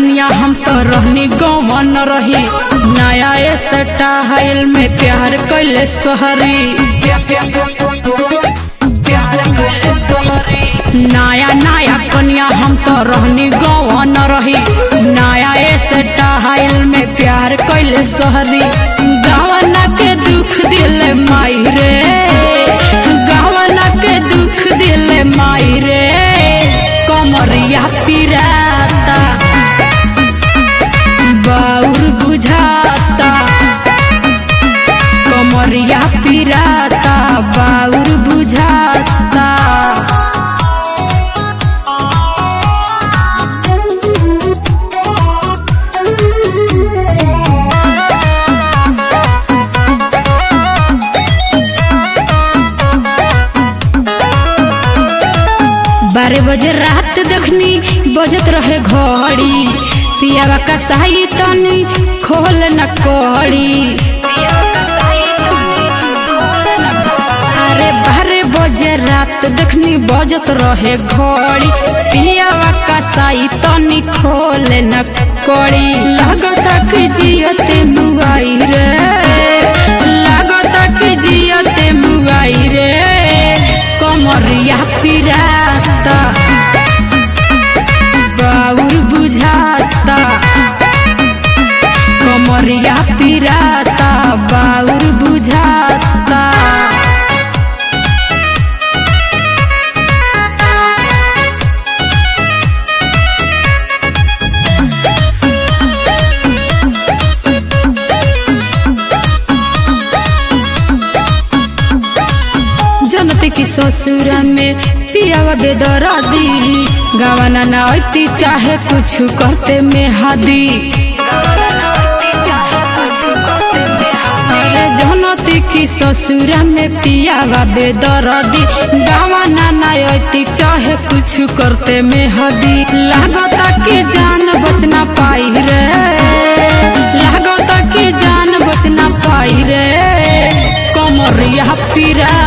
कन्या हम तो रहनी गौवन रही नया स्टाइल में प्यार कैले सहरी नया नया कन्या हम तो रहनी गौवन रही नया स्टाइल में प्यार कैले सहरी गवना के दुख दिल माई रे गवना के दुख दिल माई रे कमरिया पिराता बाउर बुझाता कमरिया पिराता बाउर बुझाता बारह बजे रात देखनी बजत रहे घड़ी पियावा का साई तनी खोल न कड़ी अरे बारह बजे रात देखनी बजत रहे घड़ी पियावा का साई तनी खोल न कड़ी लगता कि जियते मुआई रे लगता कि जियते मुआई रे कमरिया पिराता बाउर बुझाता कमरिया पिराता बाउर बुझाता जनते की ससुरा में पियावा बेदरा दी गवाना ना होती चाहे कुछ करते में हादी अरे जनते की ससुरा में पियावा बेदरा दी गवाना ना होती चाहे कुछ करते में हदी लागता कि जान बचना पाई रे लागता कि जान बचना पाई रे कमरिया पिरा